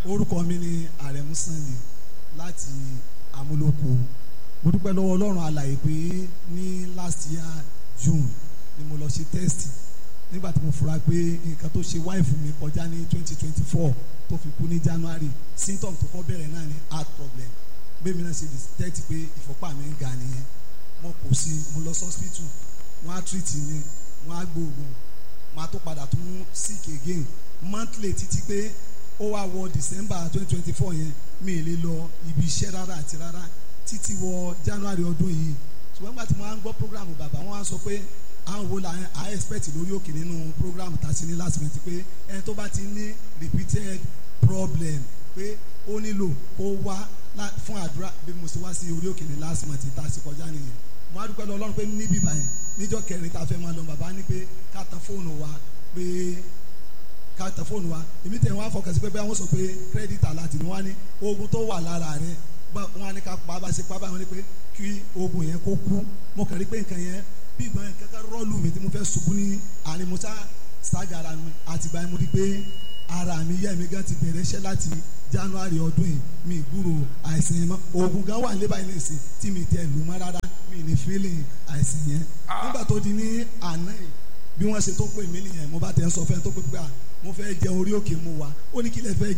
orúkọ mi ni àrẹ̀mú Sunday láti amúlòkó mo dúpẹ́ lọ́wọ́ ọlọ́run alàyè pé ní last year June ni mo lọ ṣe test nígbà tí mo fura pé nǹkan tó ṣe wáìfù mi kọjá ní twenty twenty four tó fi kú ní January symptom tó kọ́ bẹ̀rẹ̀ náà ni heart problem bẹ́ẹ̀ mi náà ṣe detect pé ìfọ́pá mi ń ga nìyẹn mo kò sí mo lọ sí hospital wọ́n á treat mi wọ́n á gbóògùn máa tó padà tún sick again monthly títí pé ó wá wọ December twenty twenty four yẹn mi ì lè lọ ibi iṣẹ́ rárá àti rárá títí wọ January ọdún yìí ṣùgbọ́n nígbà tí mo máa ń gbọ́ program bàbá wọn á sọ pé àwọn wo la à expect lórí òkè nínú program tá a ti ní last month pé ẹni tó bá ti ní repeated problem pé ó nílò kó wá fún àdúrà bí mo ṣe wá sí orí òkè ní last month tá a ṣe kọjá nìyẹn mo á dúpẹ́ lọ Ọlọ́run pé níbí báyẹn níjọ́ kẹrin tá a fẹ́ máa lọ bàbá ní pé ká tan fóònù wa pé ká tan fóònù wa èmi tẹ̀ wọ́n á fọkàn sí pé bẹ́ẹ̀ wọ́n sọ pé credit alert ni wọ́n á ní oògùn tó wà lára rẹ̀ wọ́n á ní ká pa bá ṣe pa báwọn ní pé kí oògùn yẹn kó kú mo kàn rí pé nǹkan yẹn bí ìgbọ́n yẹn kẹ́kẹ́ rọ́ọ̀lù mi tí mo fẹ́ ṣubú ní àárín musa ṣáàgà ara mi àtìgbà yẹn mo rí pé ara mi yẹ́ mi gan ti bẹ̀rẹ̀ iṣẹ́ láti January ọdún yìí mi gbúrò àìsàn yẹn mọ́ oògùn gan wà níbàá yẹn nìsín tí mi tẹ̀ lù mọ́ rárá mi ní feeling àìsàn yẹn nígbà tó di ní àná yìí bí wọ́n ṣe tó pè mí nìyẹn mo bá tẹ̀ ń sọ fẹ́ tó pé pé à mo fẹ́ jẹ orí òkè mu wa ó ní kí lè fẹ́